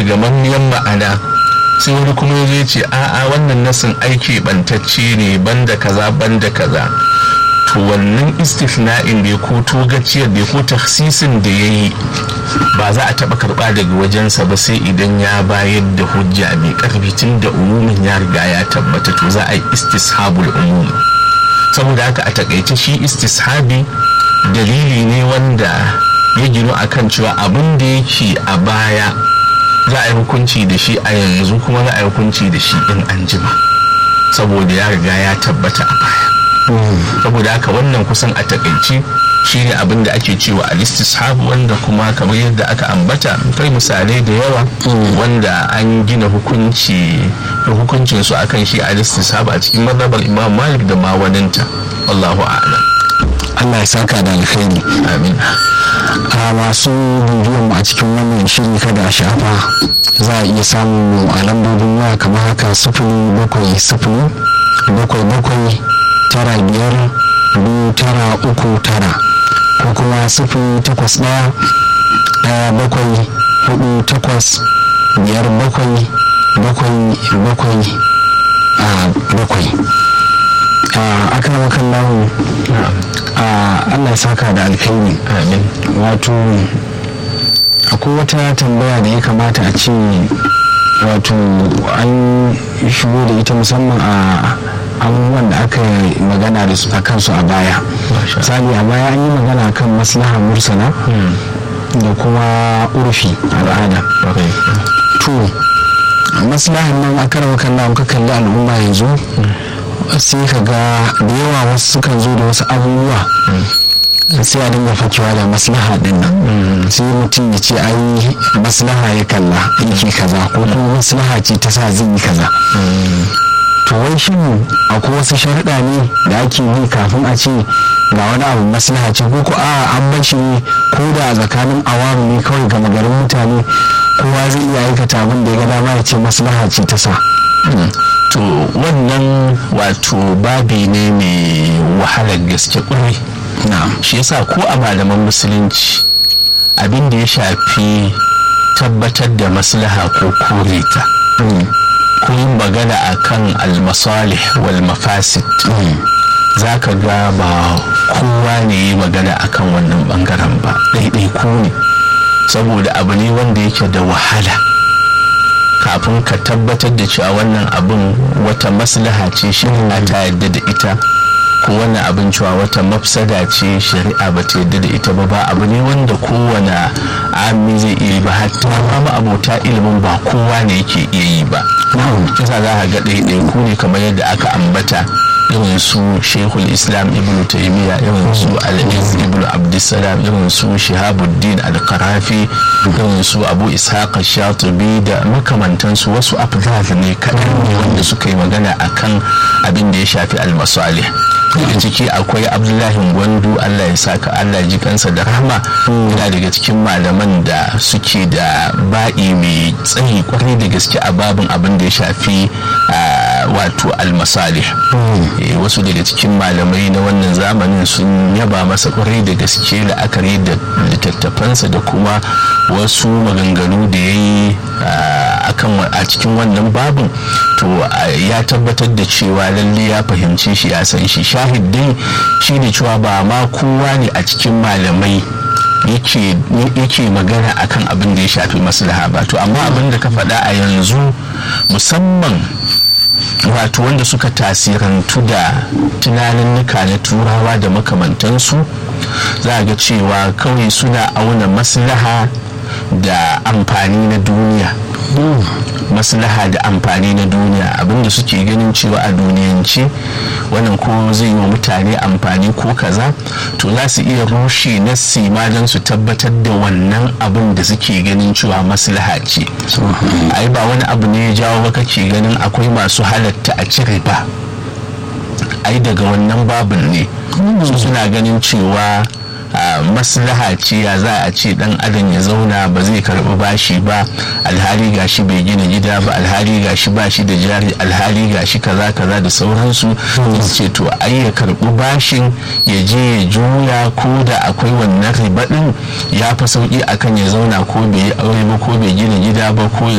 gamammiyan ma'ana sai wani kuma ya zai ce a'a wannan nasin aiki bantacce ne banda kaza banda kaza to wannan istifna'in da ya ko togaciyar da ya ko taksisin da ya yi ba za a taɓa karɓa daga wajensa ba sai idan ya bayar da hujja mai ƙarfi tun da umumin ya riga ya tabbata to za a yi istishabul umum saboda haka a takaice shi istishabi dalili ne wanda ya gino akan cewa abin da yake a baya za a yi hukunci da shi a yanzu kuma za a yi hukunci da shi in an jima saboda ya riga ya tabbata a baya saboda haka wannan kusan a takaici shine abin da ake cewa al-istishab wanda kuma kamar yadda aka ambata kai misalai da yawa wanda an gina hukunci hukuncin su akan shi al-istishab a cikin mazhabar Imam Malik da ma waninta wallahu a'lam Allah ya saka da alkhairi amin a masu bidiyon mu a cikin wannan shiri kada a shafa za a iya samun mu a lambobin waya kamar haka sifili bakwai sifili bakwai bakwai tara biyar biyu tara uku tara ko kuma sifili takwas ɗaya ɗaya bakwai hudu takwas biyar bakwai bakwai bakwai a bakwai a akan wakan lahu a allah ya saka da alkhairi amin wato akwai wata tambaya da ya kamata a ce wato an shigo da ita musamman a abubuwan da aka yi magana da su a kansu a baya misali a baya an yi magana kan maslaha mursala da kuma urfi al'ada to maslahan nan a karawa kalla ka kalli al'umma yanzu sai ka ga da yawa wasu sukan zo da wasu abubuwa sai a dinga fakewa da maslaha din nan sai mutum ya ce ai maslaha ya kalla yake kaza ko kuma maslaha ce ta sa zai yi kaza to wai shin akwai wasu sharuɗa ne da ake bi kafin a ce ga wani abu maslaha ce ko a an bashi ne ko da a tsakanin awamu ne kawai gama garin mutane kowa zai iya aikata abin da ya ga dama ya ce maslaha ce ta sa to wannan wato babi ne mai wahalar gaske kwarai shi yasa ko a malaman musulunci abin da ya shafi tabbatar da maslaha ko kore ta ko yin magana a kan almasalih wal mafasid za ka ga ba kowa ne yi magana a kan wannan bangaren ba ɗaiɗai ko ne saboda abu ne wanda yake da wahala kafin ka tabbatar da cewa wannan abin wata maslaha ce shari'a ta yadda da ita ko wannan abin cewa wata mafsada ce shari'a ba ta yadda da ita ba ba abu ne wanda kowane ami zai iya yi ba hatta ma abota ilimin ba kowa ne yake iya yi ba kisa za ka ga ɗaiɗai ku ne kamar yadda aka ambata irin su shekul islam ibn taimiyya irin su al-iz ibn abdussalam irin su shihabuddin al-qarafi irin su abu ishaq shatibi da makamantansu wasu afdal ne kaɗan ne wanda suka yi magana akan abin da ya shafi al-masalih daga ciki akwai abdullahi gwandu allah ya saka allah ji kansa da rahma yana daga cikin malaman da suke da ba'i mai tsayi kwarai da gaske a babin abin da ya shafi wato almasalih wasu daga cikin malamai na wannan zamanin sun yaba masa kwarai da gaske la'akari da littattafansa da kuma wasu maganganu da ya yi a cikin wannan babin to ya tabbatar da cewa lalle ya fahimce shi ya san shi shahid dai shine cewa ba ma kowa ne a cikin malamai yake magana akan abin da ya shafi maslaha ba to amma abin da ka faɗa a yanzu musamman wato wanda suka tasirantu da tunaninnika na turawa da makamantansu za a ga cewa kawai suna auna maslaha da amfani na duniya maslaha da amfani na duniya abinda suke ganin cewa a duniyance wannan ko zai yi wa mutane amfani ko kaza to za su iya rushe nassi ma don su tabbatar da wannan abin da suke ganin cewa maslaha ce ai ba wani abu ne ya jawo ba kake ganin akwai masu halatta a cire ba ai daga wannan babin ne su suna ganin cewa maslaha ce ya za a ce dan adam ya zauna ba zai karbi bashi ba alhali gashi bai gina gida ba alhali gashi ba shi da jari alhali gashi kaza kaza da sauransu su ce to ai ya karbi bashin ya je ya juya ko da akwai wannan riba din ya fi sauki akan ya zauna ko bai yi aure ba ko bai gina gida ba ko